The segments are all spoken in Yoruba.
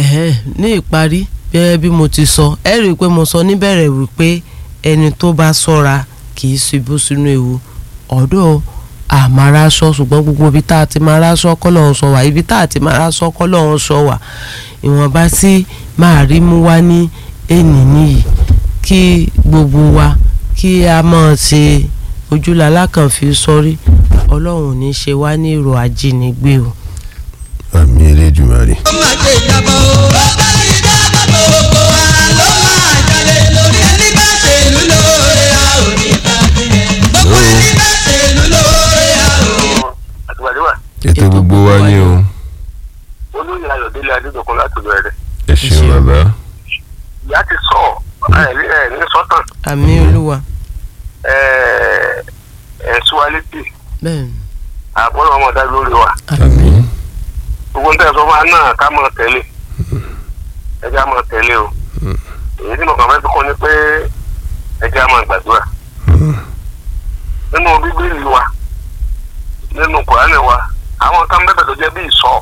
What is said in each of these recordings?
ẹ̀hẹ́n, ní ìparí gẹ́gẹ́ bí mo ti sọ ẹ rí i pé mo sọ níbẹ̀rẹ̀ wípé ẹni tó bá ṣọ́ra kì í ṣubú sínú ewu ọ̀dọ̀ àmàràṣọ ṣùgbọ́n gbogbo ibi tá a ti máa ráṣọ kọ́lọ́hún sọ wá ibi tá a ti máa ráṣọ kọ́lọ́hún sọ wá ìwọ̀nba tí máa rí mú wá ní ènì nìyí kí gbogbo wa kí a máa ṣe ojúlala kan fi sọrí ọlọ́run ò ní ṣe wá ní èrò ajínigbé o. àmì elédùnmarè. ó máa ṣe ìjàmbá o. ó bá ti dábàá gbogbo wa ló máa jalè lórí ẹni bá ṣèlú lóore a ò ní ta sílẹ̀. gbogbo ẹni bá ṣèlú lóore a ò ní. àtìgbàdéwà ètò gbogbo wa ni o olóyè ayọ̀délé adédọ̀kun láti bẹ̀rẹ̀ ẹ ṣeun bàbá ìyá ti sọ ẹ ẹ ní sọ́tàn àmì olúwa ẹ ẹ ṣúwálẹ́tì bẹ́ẹ̀ ni àbọ̀lọ́ ọmọdé lórí wa àmì gbogbo ń tẹ̀sán fún wa náà ká mọ̀ tẹ́lẹ̀ ẹ jẹ́ àmọ̀ tẹ́lẹ̀ o èyí tí mo kàn fẹ́ fi kún ni pé ẹ jẹ́ àmọ̀ gbàdúrà nínú bíbélì wa nínú kùránì wa àwọn kan bẹ́ẹ̀ tó jẹ́ bí ìsọ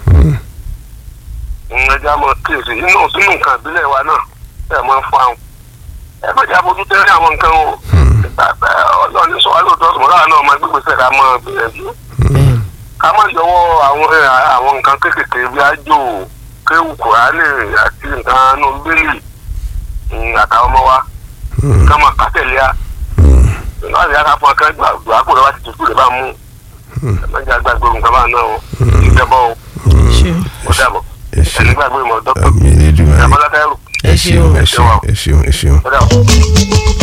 ẹ jẹ́ àmọ̀ kíyèsí inú sínú nǹkan ìbílẹ̀ wa náà ẹ máa ń fún àwọn ẹ má jẹ́ àbójú tẹ́lẹ̀ àwọn nǹkan o ọlọ́run ní sọ wá lóòótọ́ sọ̀rọ̀ láwọn náà máa gbégbèsè ká máa gbìyànjú bẹ́ẹ̀ ni ká má yọwọ́ àwọn ẹ, àwọn nǹkan kéékèèké bí ájò kéwù kùránì àti nǹkan nù bílì àtàwọn ọmọ wa ká máa kà tẹ̀lé a láti yára fún akẹ́ gbàgbọ́ àpò rẹ̀ wá ti tutù rẹ̀ bá mú ẹ má jẹ́ àgbàgbọ́ nǹkan bá náà o ìjẹ́bọ́ o ṣe ó dàbọ̀ ẹ ṣeun ẹni gbàgbọ́ ìmọ̀ dọ́kítọ̀ àmì elédùnmarè ìjàmbá látẹ́rù ẹ ṣeun ẹ ṣeun ẹ ṣeun ẹ ṣeun. ó dàbọ̀.